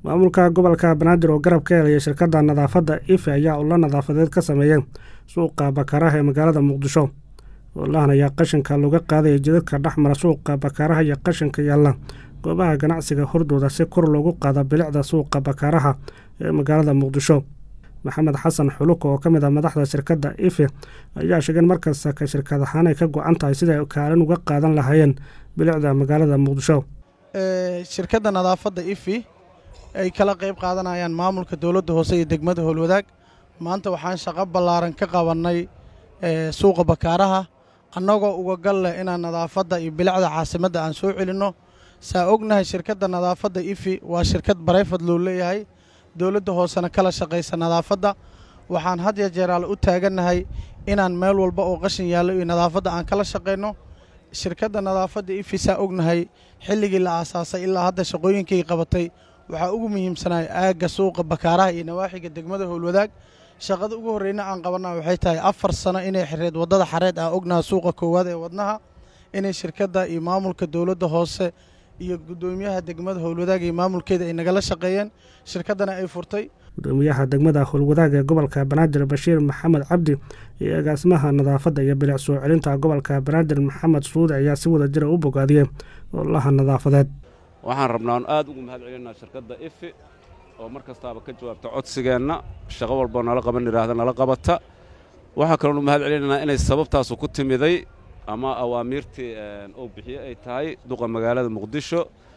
maamulka gobolka banaadir oo garab ka helaya shirkadda nadaafadda ife ayaa ulo nadaafadeed ka sameeyay suuqa bakaaraha ee magaalada muqdisho olahan ayaa qashinka looga qaadaya jidadka dhexmara suuqa bakaaraha iyo qashinka yaalla goobaha ganacsiga hordooda si kor loogu qaado bilicda suuqa bakaaraha ee magaalada muqdisho maxamed xasan xuluka oo ka mid ah madaxda shirkadda ife ayaa sheegeen markasta ka shirkad ahaan ay ka go-an tahay siday kaalin uga qaadan lahaayeen bilicda magaalada muqdisho shirkadda nadaafadda ifi ay kala qayb qaadanayaan maamulka dowladda hoose iyo degmada howlwadaag maanta waxaan shaqo ballaaran ka qabannay suuqa bakaaraha annagoo uga gal leh inaan nadaafadda iyo bilicda caasimadda aan soo celinno saa ognahay shirkadda nadaafadda ifi waa shirkad barayfad loo leeyahay dowladda hoosena kala shaqaysa nadaafadda waxaan had ya jeeraal u taagannahay inaan meel walba oo qashin yaallo iyo nadaafadda aan kala shaqayno shirkadda nadaafadda ifi saa ognahay xilligii la aasaasay ilaa hadda shaqooyinkay qabatay waxaa ugu muhiimsanaya aagga suuqa bakaaraha iyo nawaaxiga degmada howlwadaag shaqada ugu horreyna aan qabanna waxay tahay afar sano inay xireed waddada xareed aan ognaha suuqa koowaad ee wadnaha inay shirkadda iyo maamulka dowladda hoose iyo guddoomiyaha degmada howlwadaag iyo maamulkeeda ay nagala shaqeeyeen shirkaddana ay furtay gudoomiyaha degmada howlwadaag ee gobolka banaadir bashiir maxamed cabdi iyo agaasimaha nadaafadda iyo bilic soo celinta gobolka banaadir maxamed suude ayaa si wada jira u bogaadiyey olaha nadaafadeed waxaan rabnaa on aad ugu mahad celinaa shirkadda ifi oo mar kastaaba ka jawaabta codsigeenna shaqo walboo nala qaban idhaahda nala qabata waxaa kaloon u mahad celinaynaa inay sababtaasu ku timiday ama awaamiirtii uu bixiye ay tahay duqa magaalada muqdisho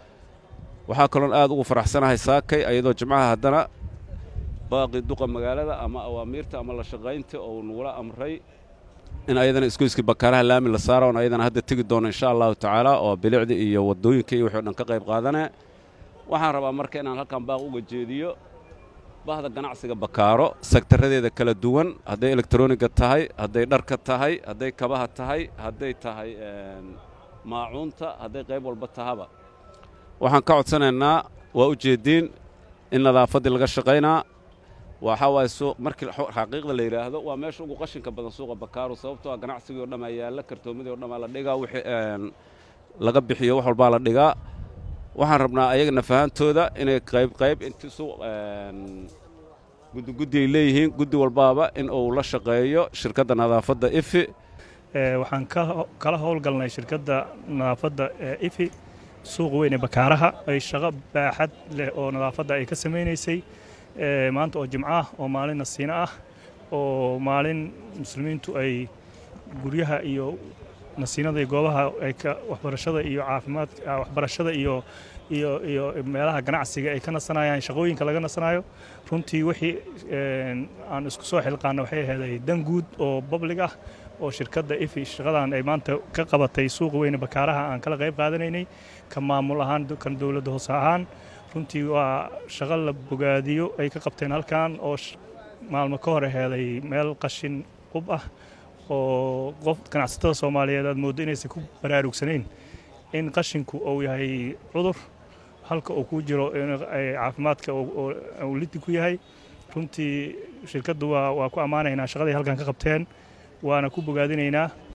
waxaa kaloon aad ugu faraxsanahay saakay ayadoo jimcaha haddana baaqii duqa magaalada ama awaamiirta ama la shaqaynta oo nagula amray in ayadana isgoyskii bakaaraha laami la saara oon ayadana hadda tegi doono insha allahu tacaala oo bilicdii iyo waddooyinka iyo wixii o dhan ka qayb qaadanee waxaan rabaa marka inaan halkan baaq uga jeediyo bahda ganacsiga bakaaro sektaradeeda kala duwan hadday elektroniga tahay hadday dharka tahay hadday kabaha tahay hadday tahay maacuunta hadday qayb walba tahaba waxaan ka codsanaynaa waa u jeediin in nadaafaddii laga shaqaynaa waxaa waaye suuq markii xaqiiqda la yidhaahdo waa meesha ugu qashinka badan suuqa bakaaru sababtoo ah ganacsigii o dhammaa yaalla kartoomadii o dhammaa la dhigaa wixii laga bixiyo wax walbaa la dhigaa waxaan rabnaa ayagana fahantooda inay qayb qayb inti suuq guddiguddi ay leeyihiin guddi walbaaba in uu la shaqeeyo shirkadda nadaafadda ifi waxaan kala howlgalnay shirkadda nadaafadda ifi suuq weyne bakaaraha ay shaqo baaxad leh oo nadaafadda ay ka samaynaysay maanta oo jimco ah oo maalin nasiino ah oo maalin muslimiintu ay guryaha iyo nasiinada iyo goobaha ay ka waxbarashada iyo caafimaad waxbarashada iyo iyo iyo meelaha ganacsiga ay ka nasanayaan shaqooyinka laga nasanayo runtii wixii aan isku soo xilqaana waxay aheeday dan guud oo bablig ah oo shirkadda ifi shaqadan ay maanta ka qabatay suuqa weyne bakaaraha aan kala qayb qaadanaynay ka maamul ahaan kan dowladda hoose ahaan runtii waa shaqo la bogaadiyo ay ka qabteen halkan oo maalmo ka hor aheeday meel qashin qub ah oo qof ganacsatada soomaaliyeed aad mooddo inaysan ku baraarugsanayn in qashinku uu yahay cudur halka uu ku jiro caafimaadka uu lidi ku yahay runtii shirkaddu waa ku ammaanaynaa shaqaday halkan ka qabteen waana ku bogaadinaynaa